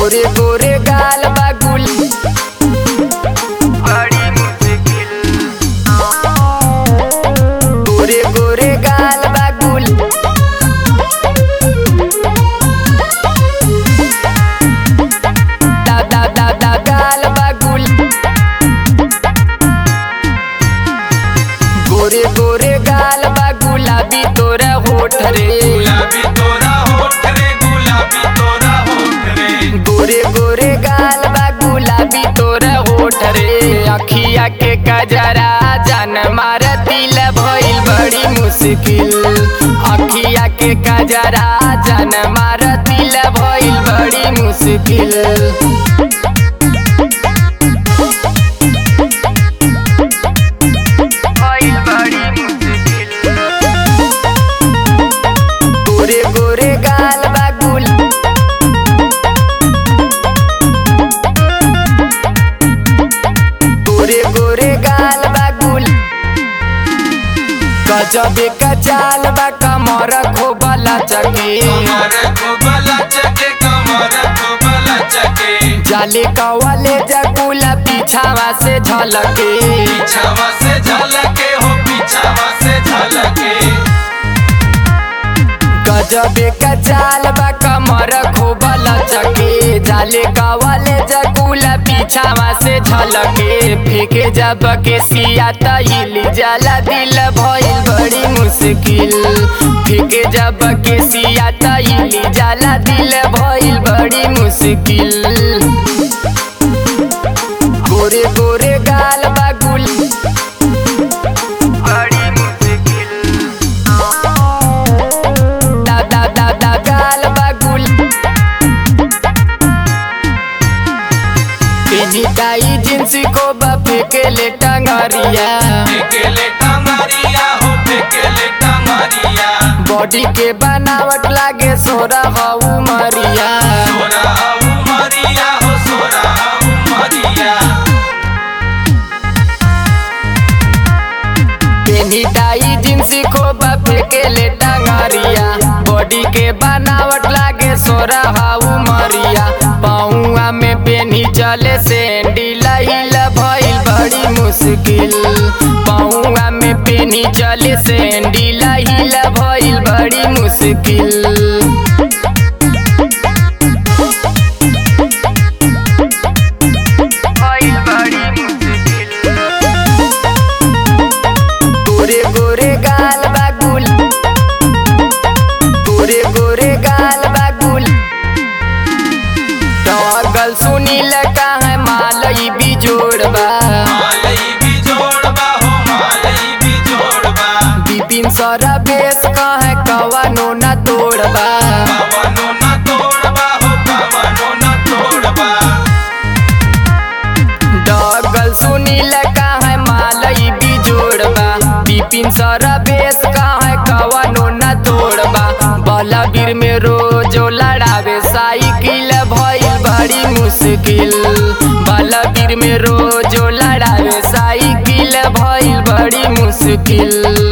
गोरे गोरे गाल बा गुल बड़ी मुश्किल गोरे गोरे गाल बा गुल दा दा दा दा गाल बा गुल गोरे गोरे गाल बा गुलाबी तोरा होठ रे गुलाबी तोरा होठ रे गुलाबी तोरा होठ रे गोरे गोरे गाल बा गुलाबी तोरा होठ रे अखिया के कजरा जान मार दिल भइल बड़ी मुश्किल अखिया के कजरा जान मार दिल भइल बड़ी मुश्किल भइल बड़ी मुश्किल गोरे गोरे गाल बा गुल गोरे गोरे गाल बा गुल गजबे का चाल बा कमर खोबला चके कमर को बला चके कमर को बला चके जाले कवाले जकुला पीछावा से झलके पीछावा से झलके हो पीछावा से झलके गजबे का चाल बा कमर खोबला चके जाले कवाले जकुला पीछावा से झलके फेंके जब के सिया तहिल जाला दिल भइल बड़ी मुश्किल फेंके जब के सिया तहिल जाला दिल भइल बड़ी मुश्किल गोरे गोरे गाल बा गुल बड़ी मुश्किल दा दा दा दा गाल बा गुल पेनी टाई जिंस को बापे के ले टंगरिया फेकेले टंगरिया हो फेकेले टंगरिया बॉडी के बनावट लागे सोरा हऊ मरिया सोरा हऊ मरिया हो सोरा हऊ मरिया पेनी टाई जिंस को बापे के ले टंगरिया बॉडी के बनावट लागे सोरा हऊ मरिया पाऊआ में पेनी चले सैंडिल हिल भइल बड़ी मुश्किल पाऊआ में पेनी चले सैंडिल हिल भइल बड़ी मुश्किल भइल बड़ी मुश्किल गोरे गोरे गाल बा गुल गोरे गोरे गाल बा गुल टॉगल सुनील का है मालई बिजोड़बा मालई भी जोड़बा हो मालई भी जोड़बा बिपिन सरा बेस का है कवानो न तोड़बा कवनो न तोड़बा हो कवनो न तोड़बा डॉगल सुनील का है मालई बिजोड़बा बिपिन सरा बेस का है कवानो न तोड़बा बलबीर में रोजो लड़ावे साइकिल भइल बड़ी मुश्किल बलबीर में रोजो लड़ावे साइकिल भइल बड़ी मुश्किल